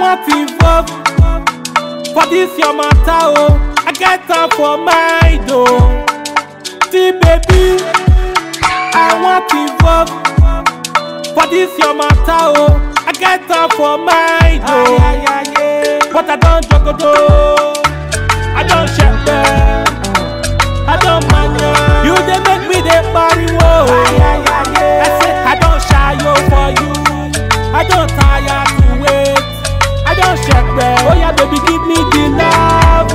want involve for this your matter oh. I get am for mind oh. See baby, I want involve for this your matter oh. I get am for mind oh. But I don jogodo, I don shepe, I don manya. You dey make me dey pariwo. I say I don ṣayo for you, I don tire to wait, I don shepe. Oh yeah baby give me the love.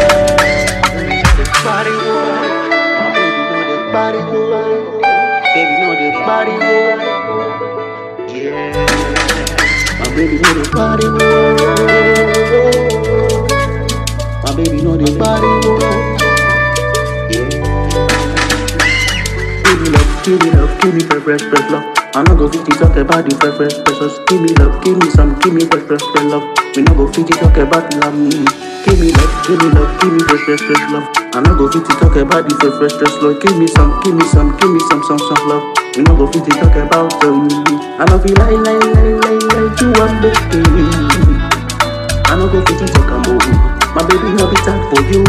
Body woman, my baby know the body woman, baby know the body woman, yeah. My baby know the body woman, my baby know the body woman, yeah. Give me love, give me love, give me fresh, fresh, fresh love. I no go fit to talk about the fresh, fresh, precious. Give me love, give me some, give me fresh, fresh, fresh love. We no go fit to talk about love. mm. Give me love, give me love, give me fresh, fresh, fresh love. I no go fit to talk about the fresh, fresh, fresh love. Give me some, give me some, give me some, some, some love. We no go fit to talk about um. I no feel like, like, like, like, like you want baby. I no go fit to talk about my baby no be time for you.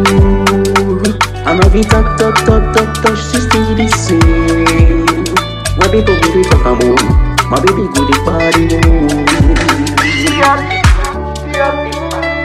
I no be talk, talk, talk, talk, talk. She still the same. My baby go dey talk am o, my baby go dey party o.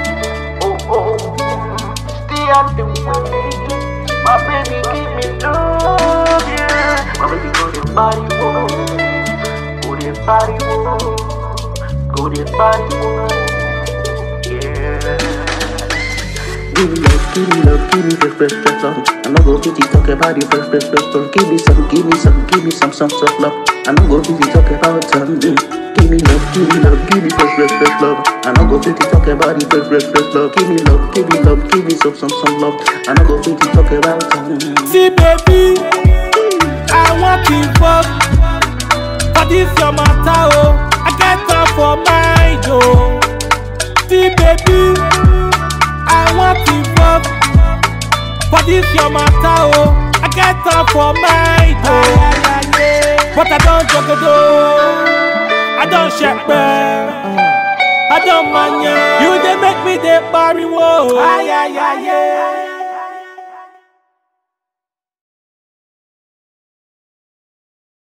My baby give me love, yeah. My baby go dey party o, go dey party o, go dey party o, yeah. Give me love, give me love, give me fresh, fresh, fresh love. I no go fit to talk about the fresh, fresh, fresh love. Give me some, give me some, give me some, some soft love. I no go fit to talk about um. mm. Give me love, give me love, give me fresh, fresh, fresh love. I no go fit to talk about the fresh, fresh, fresh love. Give me love, give me love, give me some, some, some love. I no go fit to talk about um. See baby, I want involve for this your matter oh. I get am for mind oh. See baby, I want involve for this your matter oh. I get am for mind oh. But I don jogodo, I don shepe, I don manya. You dey make me dey pariwo. Ay, ay, ay, ay.